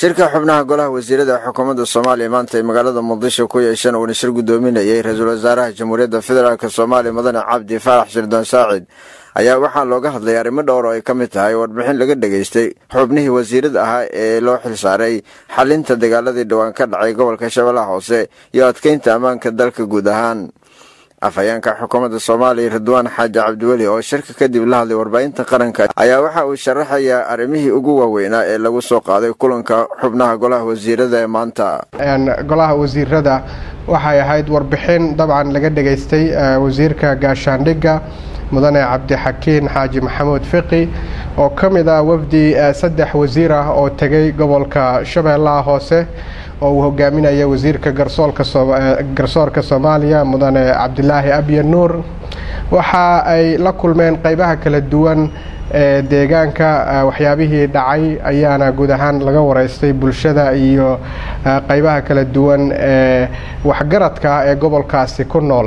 shirka xubnaha golaha wasiirada xukuumadda soomaaliya maanta ay magaalada muqdisho ku yeesheen uuna shir guddoominayay ra-iisul wasaaraha jamhuuriyadda federaalk soomaaliya mudane cabdi faarax shirdoon saacid ayaa waxaa looga hadlay arrimo dhowr oo ay ka mid tahay warbixin laga dhegaystay xubnihii wasiirada ahaa ee loo xilsaaray xalinta dagaaladii dhowaan ka dhacay gobolka shabeellaha hoose iyo adkeynta ammaanka dalka guud ahaan afhayeenka xukuumadda soomaaliya ridwaan xaaji cabdiweli oo shirka kadib la hadlay warbaahinta qaranka ayaa waxa uu sharaxayaa arrimihii ugu waaweynaa ee lagu soo qaaday kulanka xubnaha golaha wasiirada ee maanta golaha wasiirada waxay ahayd warbixin dabcan laga dhegaystay wasiirka gaashaandhigga mudane cabdixakiin xaaji maxamuud fiqi oo ka mid ah wafdi saddex wasiir ah oo tegay gobolka shabeellaha hoose oo uu hogaaminaya wasiirka garsoorka soomaaliya mudane cabdilaahi abye nuur waxa ay la kulmeen qeybaha kala duwan ee deegaanka waxyaabihii dhacay ayaana guud ahaan laga wareystay bulshada iyo qeybaha kala duwan ee waxgaradka ee gobolkaasi ku nool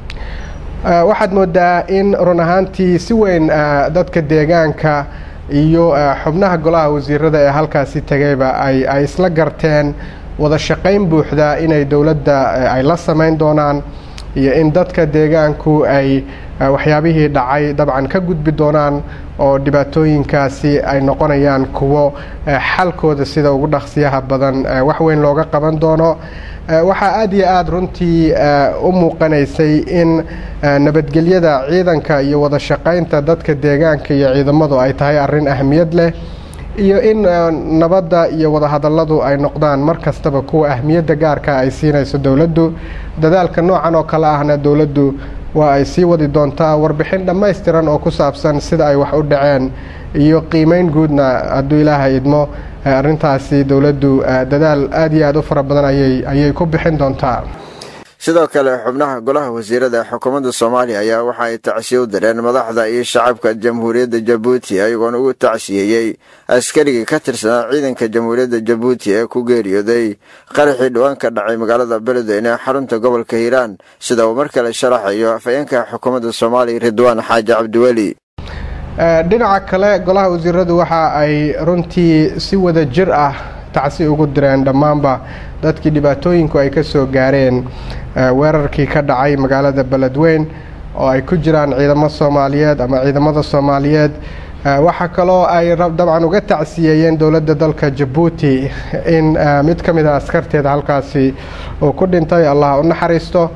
waxaad moodaa in run ahaantii si weyn dadka deegaanka iyo xubnaha golaha wasiirada ee halkaasi tegayba ay isla garteen wada shaqayn buuxda inay dowladda ay la samayn doonaan iyo in dadka deegaanku ay waxyaabihii dhacay dabcan ka gudbi doonaan oo dhibaatooyinkaasi ay noqonayaan kuwo xalkooda sida ugu dhaqsiyaha badan wax weyn looga qaban doono waxaa aada iyo aada runtii u muuqanaysay in nabadgelyada ciidanka iyo wada shaqaynta dadka deegaanka iyo ciidamadu ay tahay arrin ahmiyad leh iyo in nabadda iyo wadahadalladu ay noqdaan mar kastaba kuwa ahmiyadda gaarka ay siinayso dowladdu dadaalka noocan oo kale ahna dowladdu waa ay sii wadi doontaa warbixin dhammaystiran oo ku saabsan sida ay wax u dhaceen iyo qiimeyn guudna hadduu ilaahay idmo arrintaasi dowladdu dadaal aada iyo aada u fara badan ayay ayay ku bixin doontaa sidoo kale xubnaha golaha wasiirada ee xukuumadda soomaaliya ayaa waxa ay tacsiye u direen madaxda iyo shacabka jamhuuriyadda jabuuti ayagoona ugu tacsiyeeyey askarigii ka tirsanaa ciidanka jamhuuriyadda jabuuti ee ku geeriyooday qaraxii dhowaan ka dhacay magaalada beledweyne ee xarunta gobolka hiiraan sida uu mar kale sharaxayo afhayeenka xukuumadda soomaaliya ridwaan xaaji cabdiweli dhinaca kale golaha wasiiradu waxa ay runtii si wada jir ah tacsi ugu direen dhammaanba dadkii dhibaatooyinku ay ka soo gaareen weerarkii ka dhacay magaalada beledweyn oo ay ku jiraan ciidamo soomaaliyeed ama ciidamada soomaaliyeed waxaa kaloo ay dabcan uga tacsiyeeyeen dowladda dalka jabuuti in mid ka mid a askarteeda halkaasi uu ku dhintay allah u naxariisto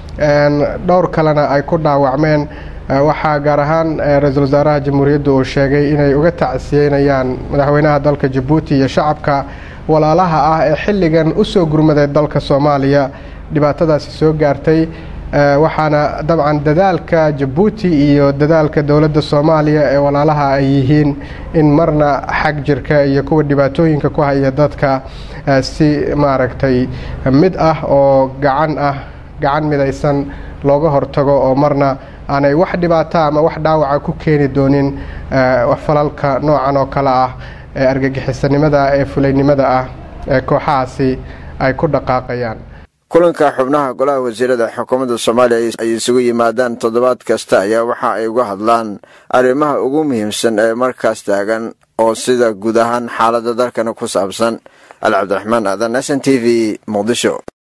dhowr kalena ay ku dhaawacmeen waxaa gaar ahaan ra-iisul wasaaraha jamhuuriyadda uu sheegay inay uga tacsiyeynayaan madaxweynaha dalka jabuuti iyo shacabka walaalaha ah ee xilligan u soo gurmaday dalka soomaaliya dhibaatadaasi soo gaartay waxaana dabcan dadaalka jabuuti iyo dadaalka dowladda soomaaliya ee walaalaha ay yihiin in marna xag jirka iyo kuwa dhibaatooyinka ku haya dadka si maaragtay mid ah oo gacan ah gacan midaysan looga hortago oo marna aanay wax dhibaato ama wax dhaawaca ku keeni doonin falalka noocan oo kale ah ee argagixisanimada ee fulaynimada ah ee kooxahaasi ay ku dhaqaaqayaan kulanka xubnaha golaha wasiirada xukuumadda soomaaliya ay isugu yimaadaan toddobaad kasta ayaa waxa ay uga hadlaan arrimaha ugu muhiimsan ee markaas taagan oo sida guud ahaan xaaladda dalkana ku saabsan ali cabdiraxmaan aadan s n t v muqdisho